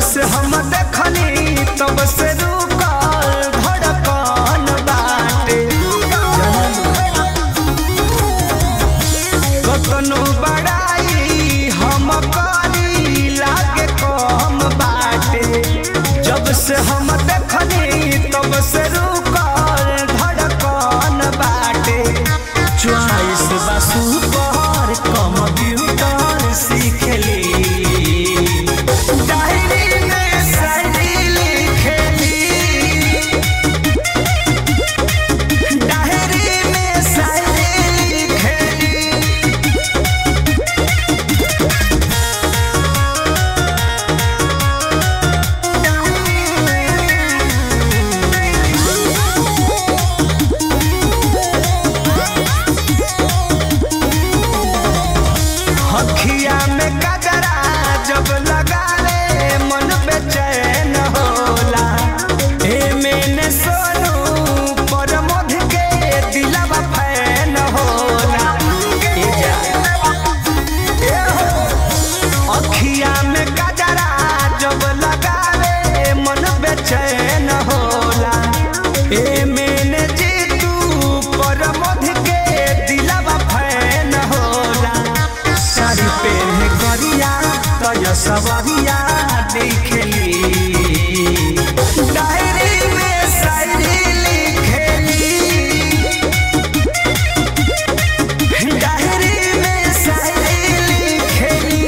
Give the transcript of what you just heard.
से हम देखनी तब से रुकल धड़कन बाटे कतनो बड़ाई हम करी लागे कम बाटे जब से हम देखनी तब से रुकल धड़कन बाटे चॉइस बा सुपर कंप्यूटर सीखली डायरी में शायरी लिखेली डायरी में शायरी लिखेली हखिया में गजरा जब लगा ले मन बेचैन होला ए मैंने सोनू पर मध के दिलवा फैन होला ए जा ए हो अखिया में गजरा जब लगा ले मन बेचैन होला ए मैंने जीतू पर मध के दिलवा फैन होला साड़ी पहने करिया तय सवरिया लिखेली डायरी में शायरी लिखेली डायरी में शायरी लिखेली